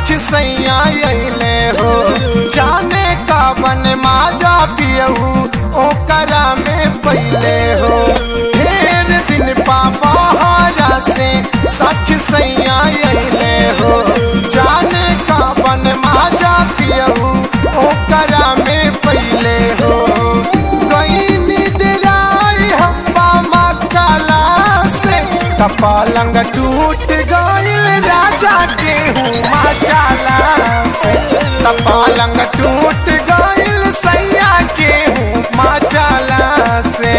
सख सैया अइले हो जाने का बन माजा पियहू ओकरा में पहले हो ढेर दिन पापा हारा से सख सैया अइले हो जाने का बन माजा पियहू ओकरा में पहले हो गई निदराई हम्बा मकाला से कपालंग टूट गईल राजा के हुआ चाला से कपालंग टूट गईल सैया के हुआ चाला से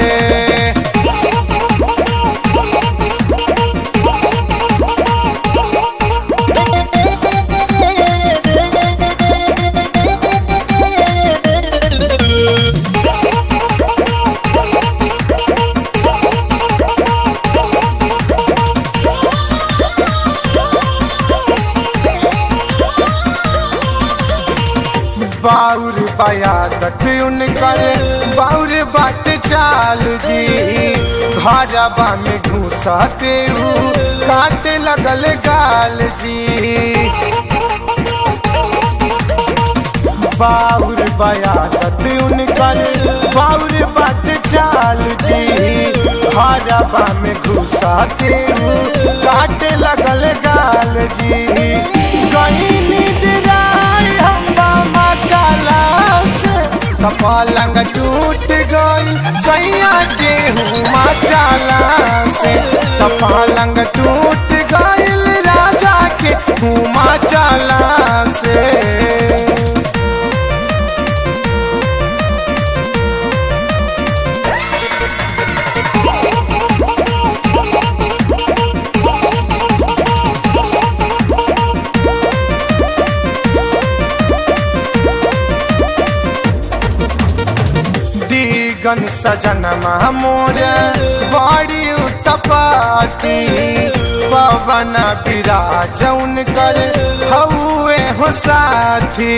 बाउर बयादत उनकर बाउर बाट चाल जी घरबा में घुसते ऊ काटे लगल गाल जी बाउर बयादत उनकर बाउर बाट चाल जी घरबा में घुसते ऊ काटे लगल गाल जी कहीं निदराई हम्बा मकाला से कपालंग टूट गई सैया के हुआ चाला से कपालंग टूट गईल राजा के हुआ चाला से दीगन सजन मोर बड़ी उत्पाती पवन विराज उनकर हउए हो साथी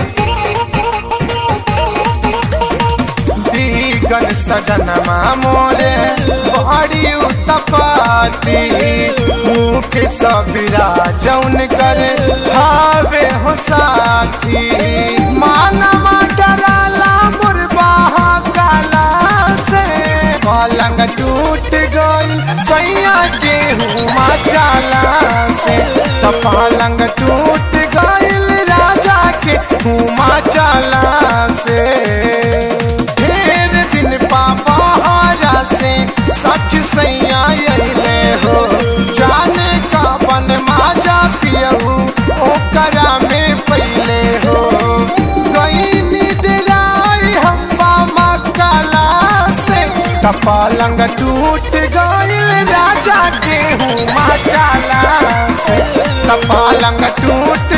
दीगन सजन मोर बड़ी उत्पाती मुख सबिराज उनकर हावे हो साथी मानवा डराला मुरबा काला से पलंग टूट गई सैया के हुआ चाला से तो पलंग टूट गईल राजा के हुआ चाला से ढेर दिन पापा हारा से सच सैया अइले हो जाने का बन माजा पियहू ओकरा में पहले हो गई निदराई हम्बा मकाला से कपालंग टूट गईल राजा के हुआ चाला से कपालंग टूट